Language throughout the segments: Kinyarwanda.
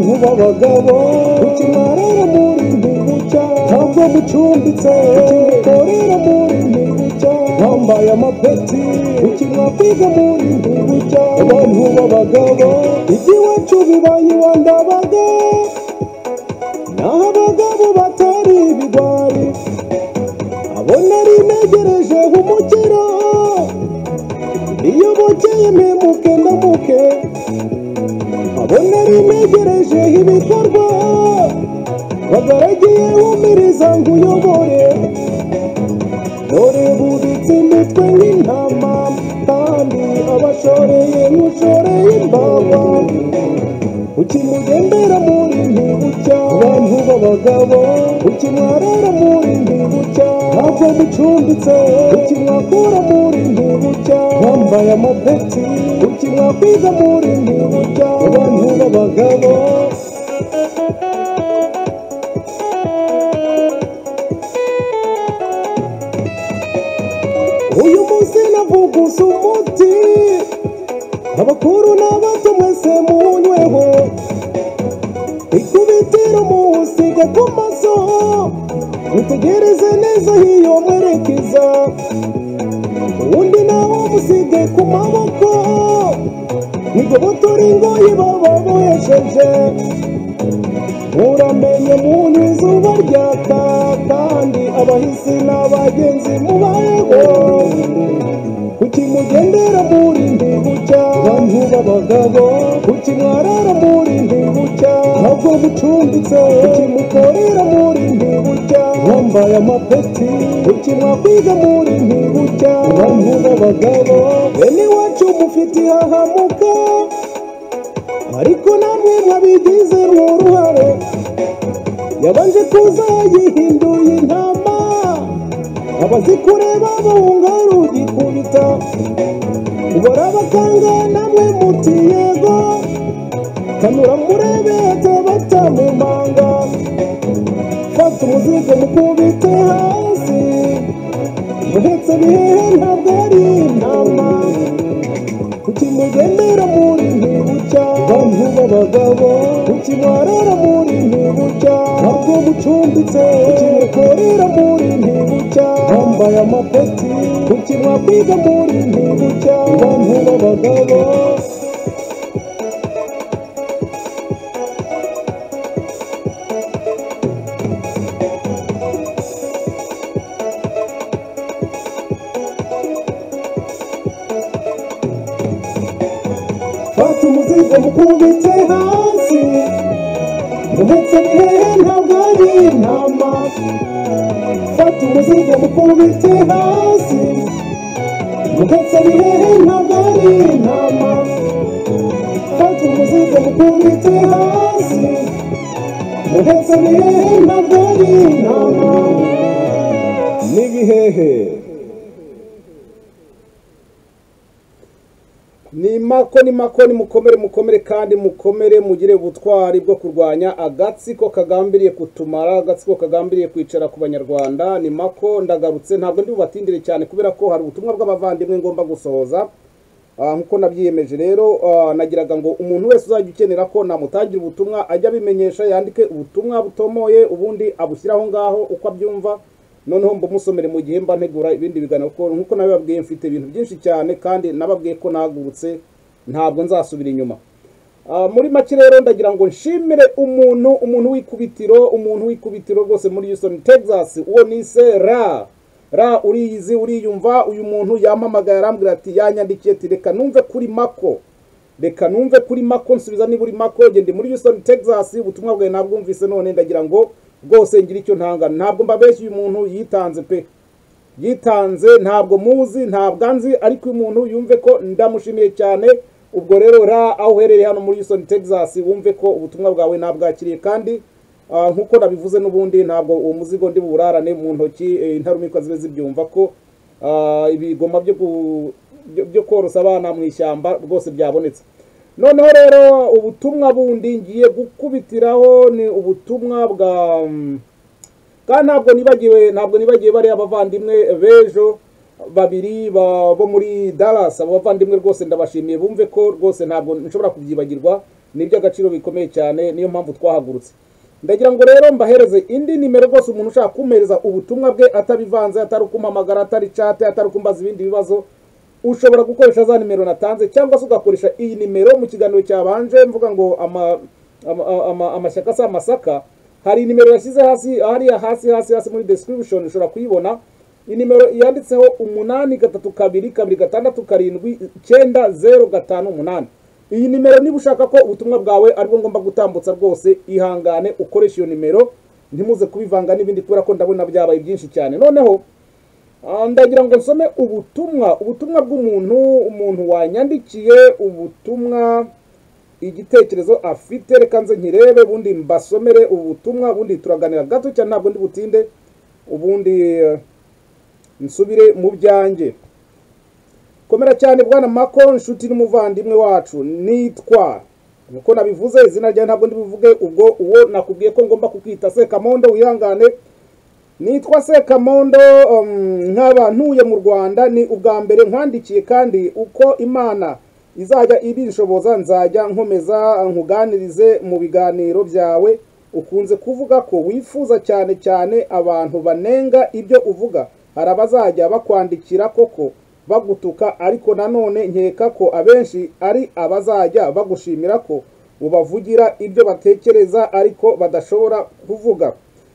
abagabo ukimarira muri gihugu cyawe ntabwo mucumbitse ukimukorera muri gihugu cyawe wambaye amapeti ukimwapiga muri gihugu cyawe abantu b'abagabo iby'iwacu bibaye iwandabaga naho abagabo batari ibigwari abo nari negereje umukiro iyo bukeye mpemuke ndamuke abo nari negereje ibikorwa bagaragiye wumiriza ngo uyobore dore bubitse imitwe nk'intama kandi abashoreye mushoreye imbaba ukimugendera muri ntibucya abantu b'abagabo ukimwarara muri ntibucya ntabwo mucumbitse ukimwakura muri ntibucya wambaye amapeti ukimwakwiza muri ntibucya abantu b'abagabo uyu munsi navugusa umuti abakuru n'abato mwese munyweho ikubitiro muwusiga ku maso mutegereze neza hiyo mwerekeza uwundi nawo musige ku maboko nigobotore ingoyi baba bohesheje muramenye muntu izuba ryaka kandi abahisi n'abagenzi mubayeho kuki mugendera muri ndibucya bantu b'abagabo kuki mwarara muri ndibucya ntabwo mucumbitse kuki mukorera muri ndibucya wambaye amapeti kuki mwakwiga muri ndibucya bantu b'abagabo bene iwacu mufite hahamuka ariko namwe mwabigize uruhare yabanje kuza yihinduye intama abazikureba bahunga rugikubita ubara abaganga namwe muti yego kanura murebe atabata mu manga fata umuzigo mukubite hasi muhetse bihehe ntabwo ari intama kuki mugendera muri ntibucya bantu b'abagabo kuki mwarara muri ntibucya ntabwo mucumbitse kuki mukorera muri ntibucya bambaye amapeti kuki mwakwiga muri ntibucya bantu b'abagabo fata umuzigo mukubite hasi uretse bihehe ntabwo ari intama fata umuzigo mukubite hasi uretse bihehe ntabwo ari intama fata umuzigo mukubite hasi uretse bihehe ntabwo ari intama n'ibihehe ni mako ni mako ni mukomere mukomere kandi mukomere mugire ubutwari bwo kurwanya agatsiko kagambiriye kutumara agatsiko kagambiriye kwicara ku banyarwanda ni mako ndagarutse ntabwo ndi bubatindire cyane kubera ko hari ubutumwa bw'abavandimwe ngomba gusohoza Ah, nk'uko nabyiyemeje rero ah, nagiraga ngo umuntu wese uzajya ukenera ko namutangira ubutumwa ajya abimenyesha yandike ubutumwa butomoye ubundi abushyire aho ngaho uko abyumva noneho mbumusomere mu gihe mba ntegura ibindi biganiro kuko nk'uko nabibabwiye mfite ibintu byinshi cyane kandi nababwiye ko nahagurutse ntabwo nzasubira inyuma Ah, muri make rero ndagira ngo nshimire umuntu umuntu w'ikubitiro umuntu w'ikubitiro rwose muri Houston Texas uwo nise ra ra uriyizi uriyumva uyu muntu yampamagaye arambwira ati yanyandikiye ati reka numve kuri mako reka numve kuri mako nsubiza niba uri mako gende muri Houston Texas ubutumwa bwawe nabwumvise none ndagira ngo rwose ngira icyo ntanga ntabwo mbabeshya uyu muntu yitanze pe yitanze ntabwo muzi ntabwo anzi ariko uyu muntu yumve ko ndamushimiye cyane ubwo rero ra aho uherereye hano muri Houston Texas wumve ko ubutumwa bwawe nabwakiriye kandi ah, nk'uko nabivuze n'ubundi ntabwo uwo muzigo ndi buwurarane mu ntoki eh, intarumikwa zibe zibyumva ko ah, ibigoma byo ku- byo- byo korosa abana mu ishyamba rwose byabonetse noneho rero ubutumwa bundi ngiye gukubitiraho ni ubutumwa bwa mm, kandi ntabwo nibagiwe ntabwo nibagiwe bariya abavandimwe b'ejo babiri ba- bo muri Dallas abo bavandimwe rwose ndabashimiye bumve ko rwose ntabwo nshobora kubyibagirwa ni iby'agaciro bikomeye cyane niyo mpamvu twahagurutse ndagira ngo rero mbahereze indi nimero rwose umuntu ushaka kumpereza ubutumwa bwe atabivanze atari ukumpamagara atari cate atari kumbaza ibindi bibazo ushobora gukoresha za nimero natanze cyangwa se ugakoresha iyi nimero mu kiganiro cyabanje mvuga ngo ama, ama, ama, ama, amashyaka si amasaka hari nimero yashyize hasi hariya hasi hasi hasi muri description ushobora kuyibona inimero yanditseho umunani gatatu kabiri kabiri gatandatu karindwi icyenda zeru gatanu umunani iyi nimero niba ushaka ko ubutumwa bwawe aribwo ngomba gutambutsa rwose ihangane ukoresha iyo nimero ntimuze kubivanga n'ibindi kubera ko ndabona byabaye byinshi cyane noneho ah, ndagira ngo nsome ubutumwa ubutumwa bw'umuntu umuntu wanyandikiye ubutumwa igitekerezo afite reka nze nkirebe ubundi mbasomere ubutumwa ubundi turaganira gato cyane ntabwo ndi butinde ubundi eh, nsubire mu byanjye komera cyane bwana mako inshuti n'umuvandimwe wacu nitwa nkuko nabivuze izina ryawe ntabwo ndibuvuge ubwo uwo nakubwiye ko ngomba kukwita sekamondo wihangane nitwa sekamondo um, nkaba ntuye mu rwanda ni ubwa mbere nkwandikiye kandi uko imana izajya ibinshoboza nzajya nkomeza nkuganirize mu biganiro byawe ukunze kuvuga ko wifuza cyane cyane abantu banenga ibyo uvuga hari abazajya bakwandikira koko bagutuka ariko nanone nkeka ko abenshi ari abazajya bagushimira ko ubavugira ibyo batekereza ariko badashobora kuvuga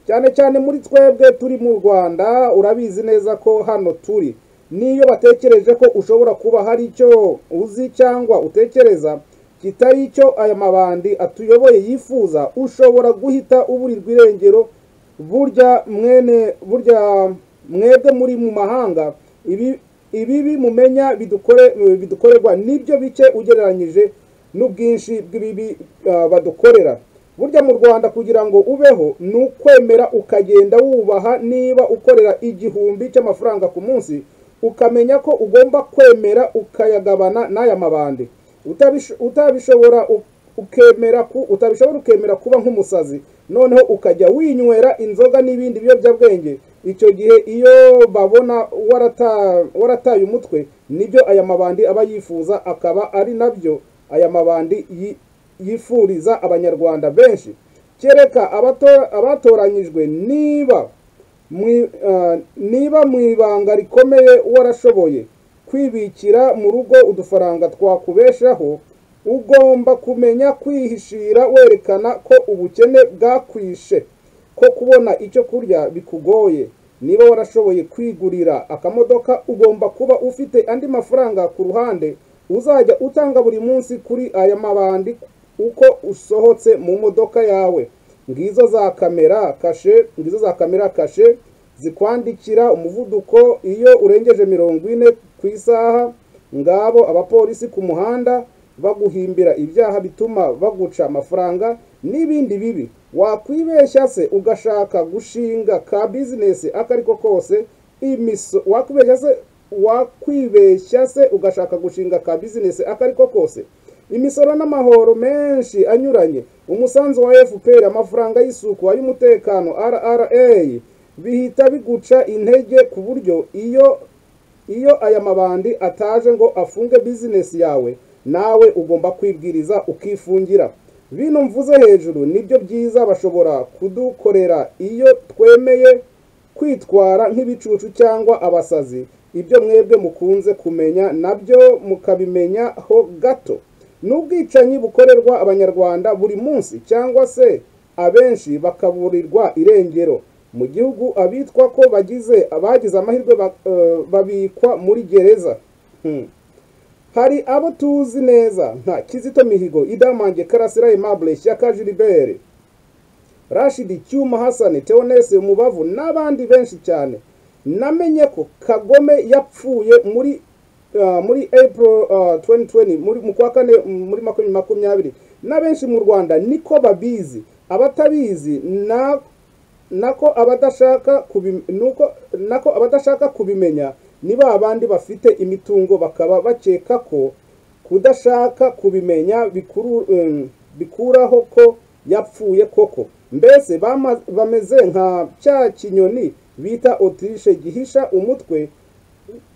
cyane cyane muri twebwe turi mu rwanda urabizi neza ko hano turi niyo batekereje ko ushobora kuba hari icyo uzi cyangwa utekereza kitari icyo aya mabandi atuyoboye yifuza ushobora guhita uburirwa irengero burya mwene burya mwebwe muri mu mahanga ibi ibibi mumenya bidukore bidukorerwa nibyo bice ugereranyije n'ubwinshi bw'ibibi ah, badukorera burya mu rwanda kugira ngo ubeho ni ukwemera ukagenda wubaha niba ukorera igihumbi cy'amafaranga ku munsi ukamenya ko ugomba kwemera ukayagabana n'aya mabandi Utabish- utabishobora u- ukemera ku utabishobora ukemera kuba nk'umusazi noneho ukajya winywera inzoga n'ibindi biyobyabwenge icyo gihe iyo babona warata- warataye umutwe nibyo aya mabandi aba yifuza akaba ari nabyo aya mabandi yi- yifuriza abanyarwanda benshi kereka abato- abatoranyijwe niba mwi- ah, niba mu ibanga rikomeye warashoboye kwibikira mu rugo udufaranga twakubeshaho ugomba kumenya kwihishira werekana ko ubukene bwakwishe ko kubona icyo kurya bikugoye niba warashoboye kwigurira akamodoka ugomba kuba ufite andi mafaranga ku ruhande uzajya utanga buri munsi kuri aya mabandi uko usohotse mu modoka yawe ngizo za kamera kashe ngizo za kamera kashe zikwandikira umuvuduko iyo urengeje mirongo ine ku isaha ngabo abapolisi ku muhanda baguhimbira ibyaha bituma baguca amafaranga n'ibindi bibi wakwibeshya se ugashaka gushinga ka bizinesi akariko kose imiso wakwibeshya se wakwibeshya se ugashaka gushinga ka bizinesi akariko kose imisoro n'amahoro menshi anyuranye umusanzu wa fpr amafaranga y'isuku ay'umutekano rra bihita biguca intege ku buryo iyo iyo aya mabandi ataje ngo afunge bizinesi yawe nawe ugomba kwibwiriza ukifungira bino mvuze hejuru nibyo byiza bashobora kudukorera iyo twemeye kwitwara nk'ibicucu cyangwa abasazi ibyo mwebwe mukunze kumenya nabyo mukabimenyaho gato ni ubwicanyi bukorerwa abanyarwanda buri munsi cyangwa se abenshi bakaburirwa irengero mu gihugu abitwa ko bagize abagize amahirwe ba- eh, babikwa muri gereza Hmm. hari abo tuzi neza nka kizito mihigo idamange karasira aimable shyaka gilibert rashidi cyuma hasani teonese umubavu n'abandi benshi cyane namenye ko kagome yapfuye muri ah, muri april ah, 2020 muri mu kwa kane mm, muri makumyabiri makumyabiri na benshi mu rwanda niko babizi abatabizi na nako abadashaka kubi- nuko nako abadashaka kubimenya ni ba bandi bafite imitungo bakaba bakeka ko kudashaka kubimenya bikuru, em, bikuraho ko yapfuye koko mbese bama- bameze nka cya kinyoni bita otirishe gihisha umutwe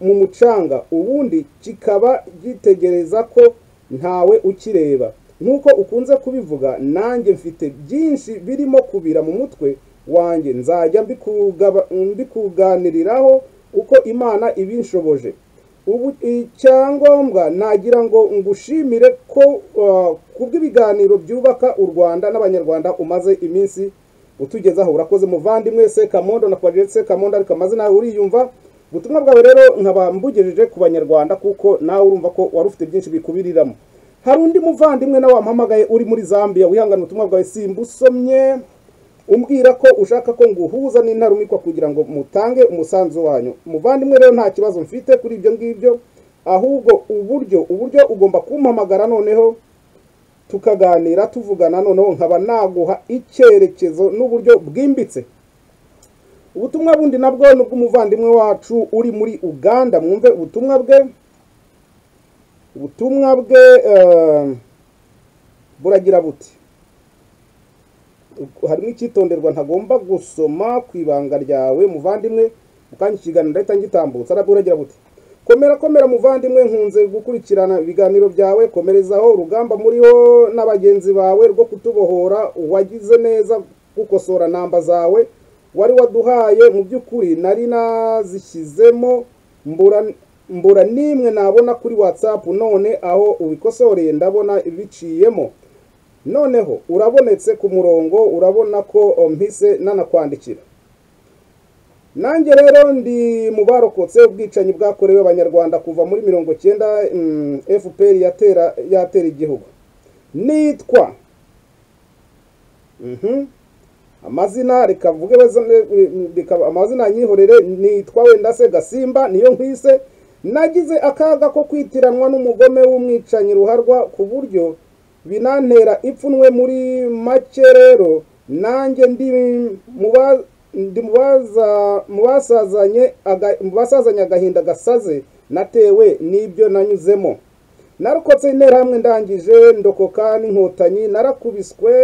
mu mucanga ubundi kikaba gitegereza ko ntawe ukireba nk'uko ukunze kubivuga nanjye mfite byinshi birimo kubira mu mutwe wanjye nzajya mbikugaba- mbikuganiriraho uko imana ibinshoboje ubu icyangombwa nagira ngo ngushimire ko uh, kubw'ibiganiro byubaka u rwanda n'abanyarwanda umaze iminsi utugezaho urakoze muvandimwe sekamondo na kwagire sekamondo ariko amazina yawe uriyumva ubutumwa bwawe rero nkaba mbugejeje ku banyarwanda kuko nawe urumva ko wari ufite byinshi bikubiriramo hari undi muvandimwe nawe wamuhamagaye uri muri zambia wihangana ubutumwa bwawe simbusomye umbwira ko ushaka ko nguhuza n'intarumikwa kugira ngo mutange umusanzu wanyu muvandimwe rero nta kibazo mfite kuri ibyo ngibyo ahubwo uburyo uburyo ugomba kumpamagara noneho tukaganira tuvugana noneho nkaba naguha icyerekezo n'uburyo bwimbitse ubutumwa bundi nabwo ni ubw'umuvandimwe wacu uri muri uganda mwumve ubutumwa bwe ubutumwa bwe eh, buragira buti harimo icyitonderwa ntagomba gusoma ku ibanga ryawe muvandimwe mukanya ikiganiro ndahita ngitambutsa arabwo uragira buti komera komera muvandimwe nkunze gukurikirana ibiganiro byawe komerezaho urugamba muriho n'abagenzi bawe rwo kutubohora wagize neza gukosora namba zawe wari waduhaye mu by'ukuri nari nazishyizemo mbura mbura n'imwe nabona kuri whatsapp none aho ubikosoreye ndabona biciyemo noneho urabonetse ku murongo urabona ko oh, mpise nanakwandikira nanjye rero ndi mu barokotse ubwicanyi bwakorewe abanyarwanda kuva muri mirongo cyenda mm, fpr yatera yatera igihugu nitwa Mhm. amazina reka mvuge baze- reka amazina anyihorere nitwa wenda se gasimba niyo nkwise nagize akaga ko kwitiranwa n'umugome w'umwicanyi ruharwa ku buryo binantera ipfunwe muri make rero nanjye ndi mu ba- ndi mu baza- mu basazanye aga- mu basazanye agahinda gasaze natewe n'ibyo nanyuzemo narokotse interahamwe ndangije ndokoka n'inkotanyi narakubiswe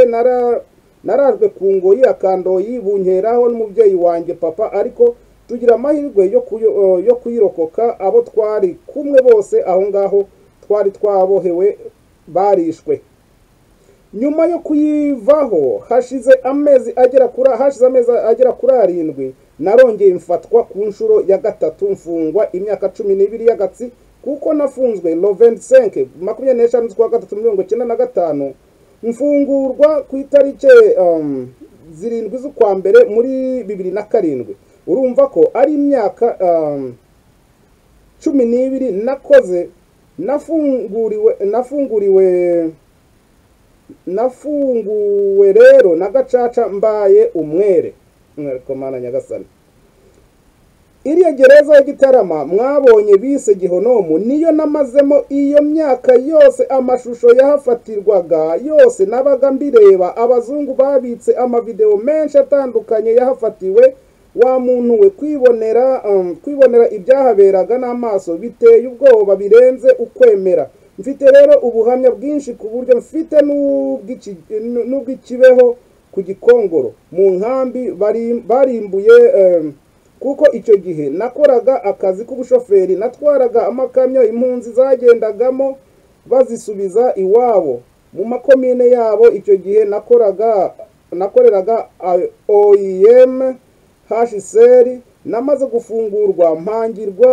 nara narajwe ku ngoyi akandoyi bunkeraho n'umubyeyi wanjye papa ariko tugira amahirwe yo kuyo- yo kuyirokoka abo twari kumwe bose aho ngaho twari twabohewe barishwe nyuma yo kuyivaho hashize amezi agera kuri hashize amezi agera kuri arindwi narongeye mfatwa ku nshuro ya gatatu mfungwa imyaka cumi n'ibiri y'agatsi kuko nafunzwe loventi senke makumyabiri n'eshanu z'ukwa gatatu mirongo icyenda na gatanu mfungurwa ku itariki um, zirindwi z'ukwa mbere muri bibiri na karindwi urumva ko ari imyaka um, cumi n'ibiri nakoze nafunguriwe nafunguriwe nafunguwe rero na gacaca mbaye umwere mwereko mana nyagasani iriya gereza ya gitarama mwabonye bise gihonomu niyo namazemo iyo myaka yose amashusho yahafatirwaga yose nabaga mbireba abazungu babitse amavideo menshi atandukanye yahafatiwe wa muntu we kwibonera um, kwibonera ibyahaberaga n'amaso biteye ubwoba birenze ukwemera mfite rero ubuhamya bwinshi ku buryo mfite n'ubw'iki- n'ubw'ikibeho ku gikongoro mu nkambi bari- barimbuye um, kuko icyo gihe nakoraga akazi k'ubushoferi natwaraga amakamyo impunzi zagendagamo bazisubiza iwabo mu makomine yabo icyo gihe nakoraga nakoreraga A- OIM HCR namaze gufungurwa mpangirwa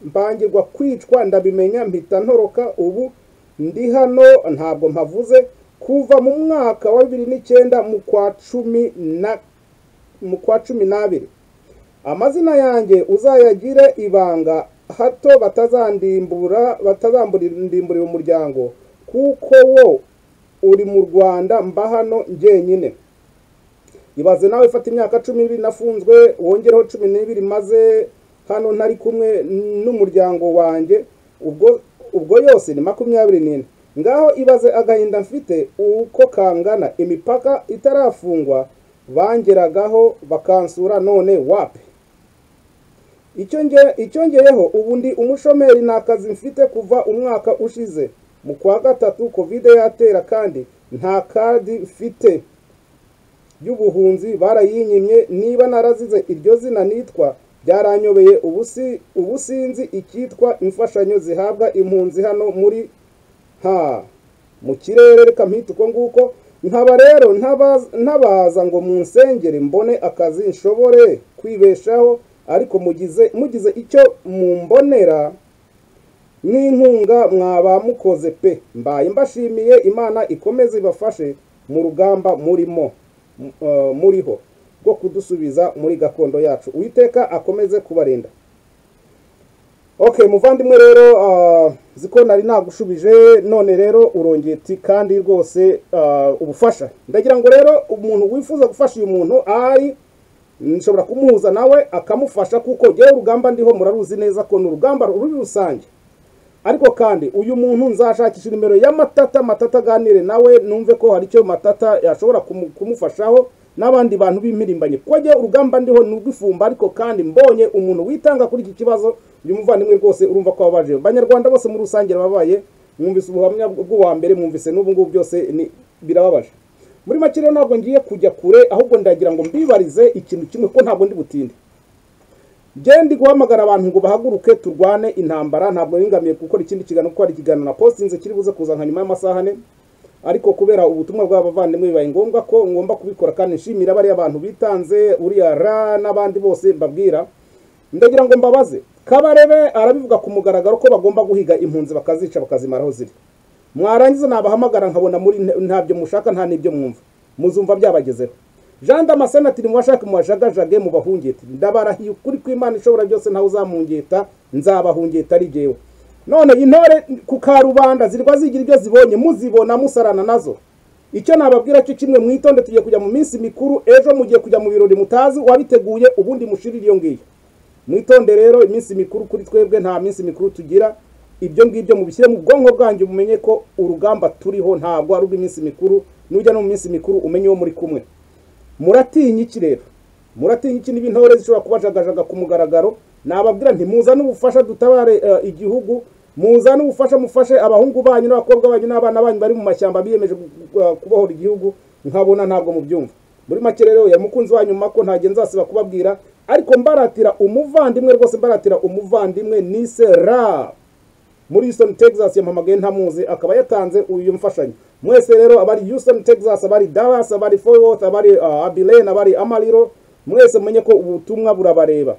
mpangirwa kwicwa ndabimenya mpita ntoroka ubu ndi hano ntabwo mpavuze kuva mu mwaka wa bibiri n'icyenda mu kwa cumi na mu kwa cumi n'abiri amazina yanjye uzayagire ibanga hato batazandimbura batazamburira umuryango kuko wo uri mu rwanda mba hano njyenyine ibaze nawe fata imyaka cumi n'ibiri nafunzwe wongereho cumi n'ibiri maze hano ntari kumwe n'umuryango wanjye ubwo ubwo yose ni makumyabiri n'ine ngaho ibaze agahinda mfite uko kangana imipaka itarafungwa bangeragaho bakansura none wapi icyo nge- icyongeyeho ubu ndi umushomeri ni akazi mfite kuva umwaka ushize mu kwa gatatu kovide yatera kandi nta kadi mfite y'ubuhunzi barayinyimye niba narazize iryo zina nitwa byaranyobeye ubusi ubusinzi icyitwa imfashanyo zihabwa impunzi hano muri ha mu kirere reka mpita uko nguko nkaba rero ntabaza- ntabaza ngo munsengere mbone akazi nshobore kwibeshaho ariko mugize mugize icyo mumbonera n'inkunga mwaba mukoze pe mbaye mbashimiye imana ikomeze ibafashe mu rugamba murimo m- eh, muriho rwo kudusubiza muri gakondo yacu uwiteka akomeze kubarinda okay muvandimwe rero ah, ziko nari nagushubije none rero urongeye uti kandi rwose ah, ubufasha ndagira ngo rero umuntu wifuza gufasha uyu muntu ari nshobora kumuhuza nawe akamufasha kuko jyewe urugamba ndiho muraruzi neza ko ni urugamba ruri rusange ariko kandi uyu muntu nzashakisha nimero ya matata matata aganire nawe numve ko hari icyo matata yashobora kumu- kumufashaho n'abandi bantu b'impirimbanyi kuko jya urugamba ndiho ni urw'ifumba ariko kandi mbonye umuntu witanga kuri iki kibazo uyu muvandimwe rwose urumva ko wabaje abanyarwanda bose muri rusange babaye mwumvise ubuhamya bw'uwa mbere mwumvise n'ubu ngubu byose ni- birababaje muri make rero ntabwo ngiye kujya kure ahubwo ndagira ngo mbibarize ikintu kimwe ko ntabwo ndi butinde Jye ndi guhamagara abantu ngo bahaguruke turwane intambara ntabwo ningamiye gukora ikindi kiganiro kuko hari ikiganiro na postinze kiri buze kuza nka nyuma y'amasaha ane ariko kubera ubutumwa bw'abavandimwe bibaye ngombwa ko ngomba kubikora kandi nshimira bariya bantu bitanze uriya ra n'abandi bose mbabwira ndagira ngo mbabaze kabarebe arabivuga ku mugaragaro ko bagomba guhiga impunzi bakazica bakazimara aho ziri mwarangiza nabahamagara nkabona muri ntabyo mushaka nta n'ibyo mwumva muzumva byabagezeho jean damascene ati nimuwashake muwajagajage mubahungete ndabarahiye ukuri kw'imana ishobora byose ntawe uzamungeta nzabahungeta ari jyewe none intore ku karubanda zirwa zigira ibyo zibonye muzibona musarana nazo icyo nababwira cyo kimwe mwitonde tugiye kujya mu minsi mikuru ejo mugiye kujya mu birori mutazi wabiteguye ubundi mushirire iyo ngiyo mwitonde rero iminsi mikuru kuri twebwe nta minsi mikuru tugira ibyo ngibyo mubishyire mu bwonko bwanjye mumenye ko urugamba turiho ntabwo ari urw'iminsi mikuru nujya no mu minsi mikuru umenye uwo muri kumwe muratinya iki rero muratinya iki niba intore zishobora kubajagajaga ku mugaragaro nababwira nti muzane ubufasha dutabare eh, igihugu muzane ubufasha mufashe abahungu banyu n'abakobwa banyu n'abana banyu bari mu mashyamba biyemeje gu- gu- eh, kubohora igihugu nkabona ntabwo mubyumva muri make rero ya mukunzi wanyu mako ntagiye nzasiba kubabwira ariko mbaratira umuvandimwe rwose mbaratira umuvandimwe nise ra muri Houston Texas yampamagaye ntamuzi akaba yatanze uyu mfashanyo mwese rero abari Houston Texas abari Dallas abari Fort Worth abari uh, Abilene abari Amarillo mwese mumenye ko ubutumwa burabareba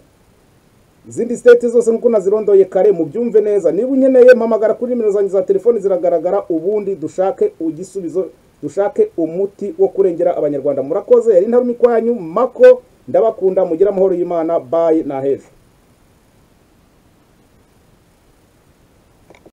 izindi state zose nk'uko nazirondoye kare mubyumve neza niba unkeneye mpamagara kuri nimero zanjye za telefoni ziragaragara ubundi dushake igisubizo dushake umuti wo kurengera abanyarwanda murakoze yari intarumikwanyu mako ndabakunda mugire amahoro y'imana bayi na hejuru